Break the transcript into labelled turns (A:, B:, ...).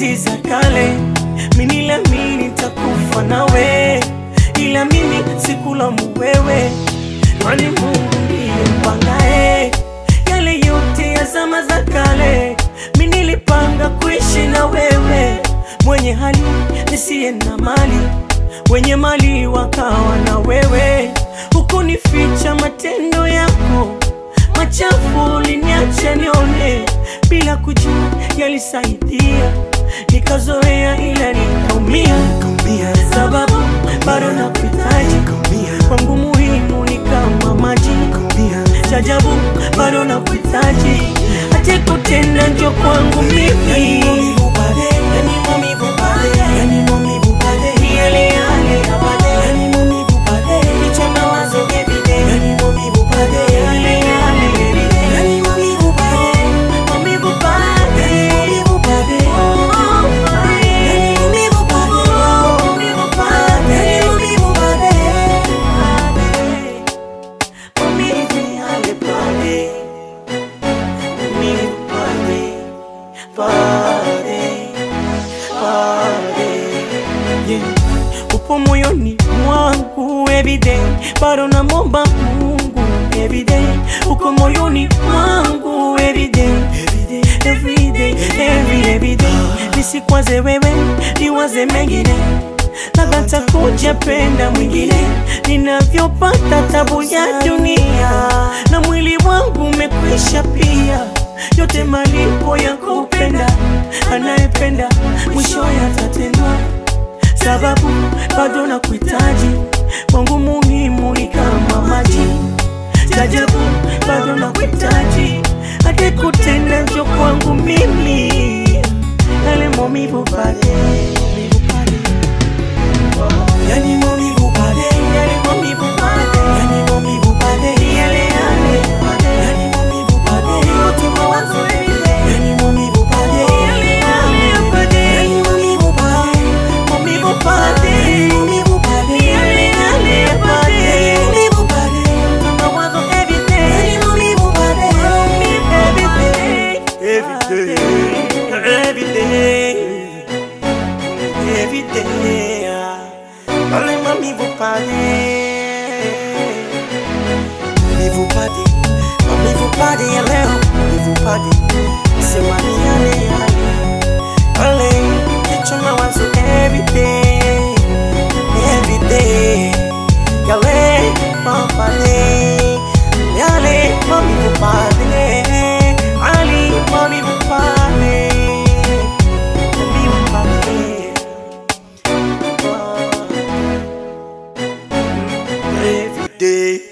A: enzi za kale, mimi niliamini nitakufa nawe, ila mimi sikulaumu wewe, kwani Mungu ndiye mpangae yale yote ya zama za kale. Mimi nilipanga kuishi na wewe, mwenye hali nisiye na mali, wenye mali wakawa na wewe, hukunificha matendo yako machafu uliniacha nione bila kujua yalisaidia, nikazoea ila nikaumia, sababu bado nakuhitaji kwangu, muhimu ni kama maji chajabu, bado nakuhitaji hata kutenda njo kwangu mimi Ni yale yale ya baadaye. Kichwa mawazo everyday. Yale yale everyday. Maumivu baadaye. Oh, baadaye. Maumivu baadaye. Baadaye. Maumivu yale baadaye. Maumivu baadaye. Baadaye. Baadaye. Yeah. Upo moyoni mwangu everyday, bado namwomba Mungu everyday. Uko moyoni mwangu everyday, everyday, every everyday. Nisikwaze wewe, niwaze mengine, labda takuja penda mwingine. Ninavyopata tabu ya dunia, na mwili wangu umekwisha pia, yote malipo ya kupenda. Anayependa mwisho yatatendwa sababu bado nakuhitaji, kwangu muhimu ni kama maji. Jajabu bado nakuhitaji, hadi kutenda njo kwangu mimi, yale maumivu pale
B: Yani maumivu pale,
A: yale maumivu pale
B: yani maumivu pale,
A: yale yale pale
B: yani maumivu pale,
A: yote mawazo everyday
B: yani maumivu pale,
A: yale yale pale
B: yani maumivu pale,
A: maumivu pale
B: maumivu pale,
A: yale yale pale
B: maumivu pale,
A: mawazo everyday
B: yani maumivu pale,
A: Every day, every day, every day, pale mamivu pale,
B: maumivu pale, maumivu pale ya leo, maumivu pale,
A: sema ni yale yale, pale kichwa mawazo every day, every day, yale pale, yale mamivu pale, ali mamivu pale, mamivu pale. Every day.